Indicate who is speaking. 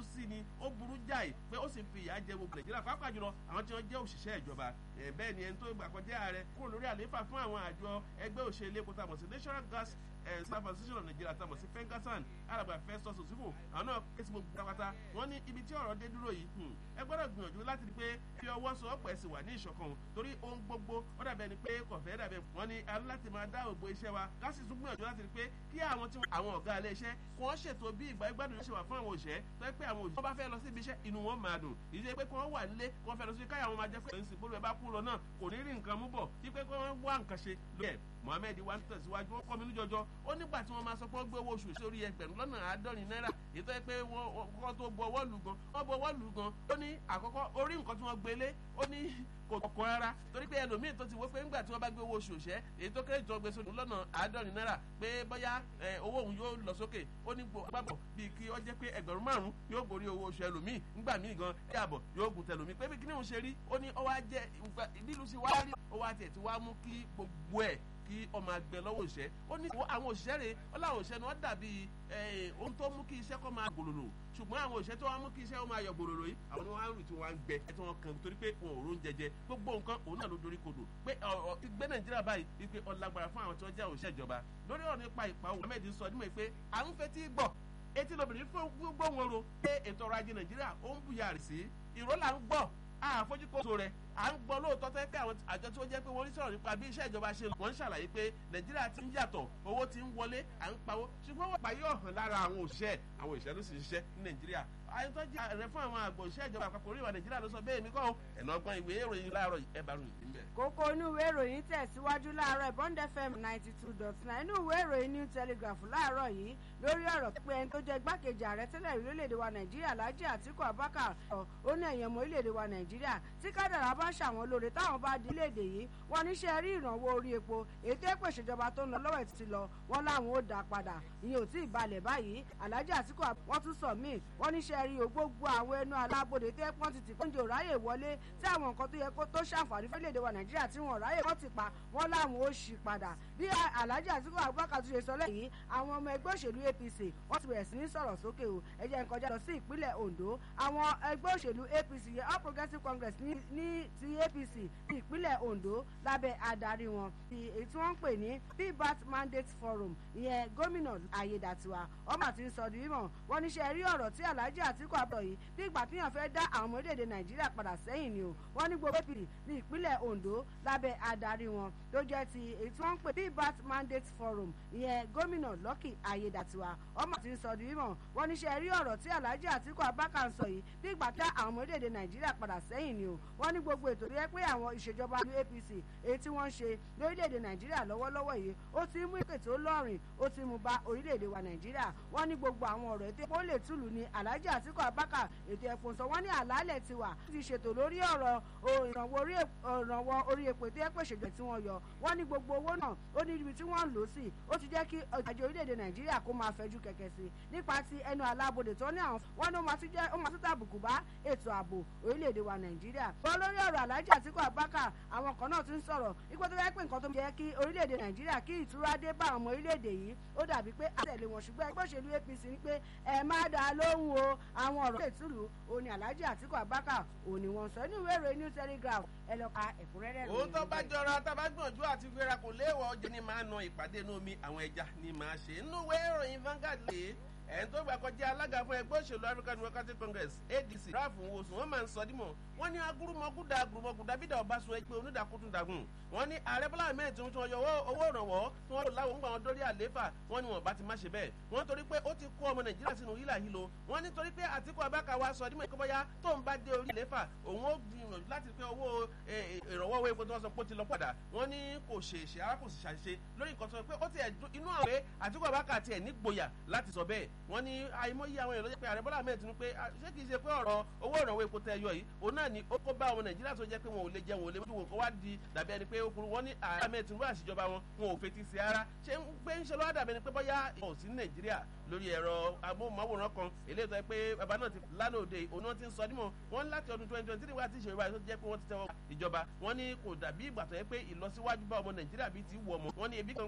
Speaker 1: sí ni ó burú jáì pé ó sì fi ìyà jẹ gbogbo nàìjíríà pàápàá jùlọ àwọn tí wọ́n jẹ́ òṣìṣẹ́ ìjọba bẹ́ẹ̀ ni ẹni tó gbà kọjá ààrẹ kúrò lórí àlééfà fún àwọn àjọ ẹgbẹ́ òṣèlú epo tàmọ̀ sí national gas staff association of nigeria tàmọ̀ sí fengasan alàgbà festus osifo àwọn náà ké sí gbogbo pátápátá wọ́n ní ibi tí ọ̀rọ̀ dé dúró yìí ẹ gbọ́dọ̀ gbìyànjú láti rí pé fi ọwọ́ sọ ọ̀pọ̀ ẹ̀sìn wà ní ìṣọ̀kan torí ohun gbogbo ó dàbẹ̀ ni pé kọ̀fẹ́ dàbẹ̀ wọ́n ní aláti máa dá ògbó iṣẹ́ wa ká sì tún gbìyànjú láti rí pé kí àwọn tí àwọn ọ̀gá ilé iṣẹ́ kí wọ́n ṣètò bí ìgbà ìgbádùn ṣe wà fún àwọn òṣìṣẹ́ tó yẹ pé àwọn òṣìṣẹ́ wọn bá fẹ́ lọ sí ibi iṣẹ́ inú wọn máa dùn ìṣe pé kí wọ́n wà nílé kí wọ́n fẹ́ lọ sí káyà wọn máa jẹ́ pé ìsìn bólú ẹ bá kú lọ náà kò ní rí nǹkan mú bọ̀ kí pé kí wọ́n wá nǹkan ṣe lóye mohammed wa ń tẹ̀síwájú ó kọ́ mi níjọjọ́ ó nígbà tí wọ́n máa sọ pé wọ́n gbé owó oṣù sórí ẹgbẹ̀rún lọ́nà àádọ́rin náírà ètò ẹ pé wọ́n tó bu ọwọ́ lù gan wọ́n bu ọwọ́ lù gan ó ní àkọ́kọ́ orí nǹkan tí wọ́n gbélé ó ní kò kọ̀ rárá torí pé ẹlòmíì tó ti wọ́ pé ńgbà tí wọ́n bá gbé owó oṣù òṣẹ́ èyí tó kéré jọ gbé sórí lọ́nà àádọ́rin náírà pé bóyá owó òun yóò lọ sókè ó ní gbàgbọ́ bíi kí ó jẹ́ pé ẹgbẹ̀rún márùn-ún yóò borí owó oṣù ẹlòmíì ńgbà míì gan ẹ̀ àbọ̀ yóò gùn tẹlòmíì pé bí kíní òun ṣe rí ó ní ó wá jẹ́ lílu sí wá rí ó wá tiẹ̀ ti wá mú kí gbogbo ẹ̀ kí ọmọ àgbẹ̀ lọ́wọ́ òṣìṣẹ́ ó ní àwọn òṣìṣẹ́ rẹ̀ ó láwọn òṣìṣẹ́ ni wọ́n dàbí ohun tó mú kí iṣẹ́ kọ́ máa gbòòrò ṣùgbọ́n àwọn òṣìṣẹ́ tó wá mú kí iṣẹ́ ó máa yọ gbòòrò yìí àwọn ni wọ́n á rìn tí wọ́n á ń gbẹ ẹ̀ tí wọ́n kàn torí pé wọn ò rún jẹjẹ gbogbo nǹkan òun náà ló dorí kodò pé gbé nàìjíríà báyìí wípé ọlágbára fún àwọn tí wọ́n jẹ́ òṣìṣẹ́ ìjọba lórí ọ̀rọ̀ nípa ìpa òun ahmed sọ nímọ̀ pé à ń fetí gbọ́ etí lobìnrin fún gbóhùn oro pé ètò ọrọ̀ ajé nàìjíríà ó ń bùyàrì sí ìró là ń gbọ́ àfojúkóso rẹ̀ à ń gbọ́ lóòótọ́ tẹ́ pé àwọn àjọ tí wọ́n jẹ́ pé wọ́n ń sọ̀rọ̀ nípa bí iṣẹ́ ìjọba ṣe wọ́n ń ṣàlàyé pé nàìjíríà ti ń yàtọ̀ owó ti ń wọlé à ń pawó ṣùgbọ́n wọ́n pààyè ọ̀hàn lára àwọn òṣìṣẹ́ àwọn òṣìṣẹ́ ló sì ń ṣiṣẹ́ ní nàìjíríà àyẹ̀tọ́jú ààrẹ fún àwọn àgbọ̀ òṣìṣẹ́ ìjọba àpapọ̀ orí ìwà nàìjíríà ló sọ bẹ́ẹ̀ mi kọ́ ẹ̀nà ọgbọ́n ìwé ìròyìn láàárọ̀ ẹ̀ bá ròyìn níbẹ̀.
Speaker 2: kókó inú ìwé ìròyìn tẹ̀síwájú láàárọ̀ bond fm ninety two dot nine inú ìwé ìròyìn new telegraph láàárọ̀ yìí lórí ọ̀rọ̀ pé ẹni tó jẹ́ igbákejì ààrẹ tẹ́lẹ̀ orílẹ̀-èdè wa nàìjíríà lájì àtìkù abubakar ó ní ẹ̀yàn ọmọ orílẹ̀-èdè wa nàìjíríà tí kádàrá bá ṣàwọn lóore táwọn bá di iléèdè yìí wọn níṣẹ́ rí ìrànwọ́ orí epo ètò èpò ìṣèjọba tó ń lọ lọ́wọ́ ti lọ wọn láwọn ó dá padà ìyẹn ò tí ì balẹ̀ báyìí alájà àtìkù wọn tún sọ míì wọn níṣẹ́ rí o gbogbo àwọn ẹnu alábòde tó yẹ pọ́n ti tì kóúnjẹ ò ráyè wọlé tí àwọn nǹkan tó yẹ kó tó ṣàǹfààní fẹ́lẹ́dẹ̀ wa nàìjíríà tí wọn ráyè wọ́n ti pa wọ́n láwọn ó ṣì padà bí alájà àtìkù abubakar tún ṣe sọ lẹ́yìn àwọn ọmọ ẹgbẹ́ òṣèlú apc wọ́n ti bẹ̀rẹ̀ sí ní sọ̀rọ̀ sókè o ẹ jẹ́ n kọjá lọ sí ìpínlẹ̀ ondo àwọn ẹgbẹ́ òṣèlú apc yẹn all progressives congress ní ní ti apc ní ìpínlẹ̀ ondo lábẹ́ adarí wọn ti èyí tí wọ́n ń pè ní pbat mandate forum ìyẹn gómìnà ayédàtiwa ọmọ àti sọdún mímọ̀ wọ́n níṣẹ́ rí ọ̀rọ̀ tí alhaji atiku abọ yìí bí ìgbà tíyàn fẹ́ dá àwọn ọmọ orílẹ̀-èdè nàìjíríà padà sẹ́yìn ni o wọ́n ní gbogbo apc ní ìpínlẹ̀ ondo lábẹ́ adarí wọn tó jẹ́ ti èyí tí wọ́n ń pè pbat mandate forum ìyẹn gómìnà lucky ayédàtiwa ọmọ àti sọdún mímọ̀ wọ́n níṣẹ́ rí ọ̀rọ̀ tí alhaji atiku abubakar sọ yìí bí ìgbà tí àwọn ọmọ orílẹ̀-èdè nàìjíríà padà sẹ́yìn ni o wọ́n ní gbogbo ètò tó yẹ pé àwọn ìṣèjọba ní apc èyí tí wọ́n ń ṣe lórílẹ̀‐èdè nàìjíríà lọ́wọ́lọ́wọ́ yìí ó ti mú ìpè tó lọ́rìn ó ti mú ba orílẹ̀‐èdè wa nàìjíríà wọ́n ní gbogbo àwọn ọ̀rọ̀ ètò epo lè túlù ní alhaji àtìkù abaka ètò ẹ̀pọ̀ sọ wọ́n ní àlàálẹ̀ ti wà ti ṣètò lórí ọ̀rọ̀ ìrànwọ́ orí epo tó yẹ pé ìṣèjọba tí wọ́n yọ wọ́n ní gbogbo owó náà ó ní ibi tí wọ́n ń lò sí ó ti jẹ́ kí àjọ orílẹ̀‐èdè nàìjíríà kó máa fẹjú kẹ̀kẹ́ sí nípa ti ẹnu alábòde tó ní àwọn wọ́n ní ó máa tún tàbùkù bá ètò ààbò orílẹ̀‐èdè wa nàìjíríà bọ́ lórí ọ̀rọ̀ alhaji àtìkù abaka àwọn kan náà ti ń sọ̀rọ̀ ipò tó fẹ́ pé nǹkan tó yẹ kí orílẹ̀-èdè nàìjíríà kí ìtura dé bá àwọn ọmọ orílẹ̀-èdè yìí ó dàbí pé àtẹ̀lé wọn ṣùgbọ́n ẹgbẹ́ òṣèlú apc ní pé ẹ má dá a lóhùn o àwọn ọ̀rọ̀ lè túlù òní alhaji àtìkù abaka òní wọn sọ inú ìwé ìròyìn new telegraph ẹ lọ ka ẹ̀kúnrẹ́rẹ́
Speaker 1: òun tó bá jọra tá a bá gbìyànjú àti gbéra kò léèwọ̀ ọjọ́ ni máa na ìpàdé inú omi àwọn ẹja ni máa ṣe inú ìwé ìròyìn Vanguard lè ẹ̀yìn tó gbà kọjá alága fún ẹgbẹ́ òṣèlú African Democratic Congress ADC ráàfù wosùn wọ́n máa ń sọ dímọ̀ wọ́n ní agurumọ̀gúdà agurumọ̀gúdà bídà ọbaṣọ ẹgbẹ́ onídàkútùndàgùn wọ́n ní ààrẹ bọ́lá ahmed tí wọ́n yọ owó ìrànwọ́ tí wọ́n lò láwọn ń gbà wọn dórí àlééfà wọ́n ní wọn bá ti má ṣe bẹ́ẹ̀ wọ́n torí pé ó ti kó ọmọ nàìjíríà sínú hílà hílo wọ́n ní torí pé àtìkú abáka wa sọ dímọ̀ ìkọ́bọ́yá tó ń bá dé orí àlééfà òun ó gbìyànjú láti pé owó ìrànwọ́ owó epo tí wọ́n sọ pé ó ti lọ padà wọ́n ní kò ṣe ṣe ara kò sì ṣàṣe lórí nǹkan tó pé ó ti inú àwọn pé àtìkú abáka tiẹ̀ nígboyà láti sọ bẹ́ẹ̀ wọ́n ní àìmọye àwọn èèyàn ló jẹ́ pé ààrẹ bọ́lá ahmed tinubu pé ṣé kìí ṣe pé ọ̀rọ̀ owó ìrànwọ́ epo tẹ yọ yìí òun náà ni ó kó bá ọmọ nàìjíríà tó jẹ́ pé wọn ò lè jẹun ò lè mójú wọn kó wá di dàbí ẹni pé okùnrin wọn ní ààrẹ ahmed tinubu àṣìjọba wọn wọn ò fetí sí ara ṣé ń gbé ń ṣe lọ́wọ́ dàbí ẹni pé bọ́yá ìwọ̀n sí nàìjíríà lórí ẹ̀rọ amóhùnmáwòrán kan eléyìí tó yẹ pé bàbá náà ti lánàá òde òun náà ti ń sọ nímọ̀ wọ́n láti ọdún twenty twenty three wá tí ìṣèjọba tó jẹ́ pé wọ́n ti tẹ́wọ́ ìjọba wọ́n ní kò dàbí ìgbà tó yẹ pé ìlọsíwájú bá ọmọ nàìjíríà bíi ti wù ọmọ wọ́n ní ebi kan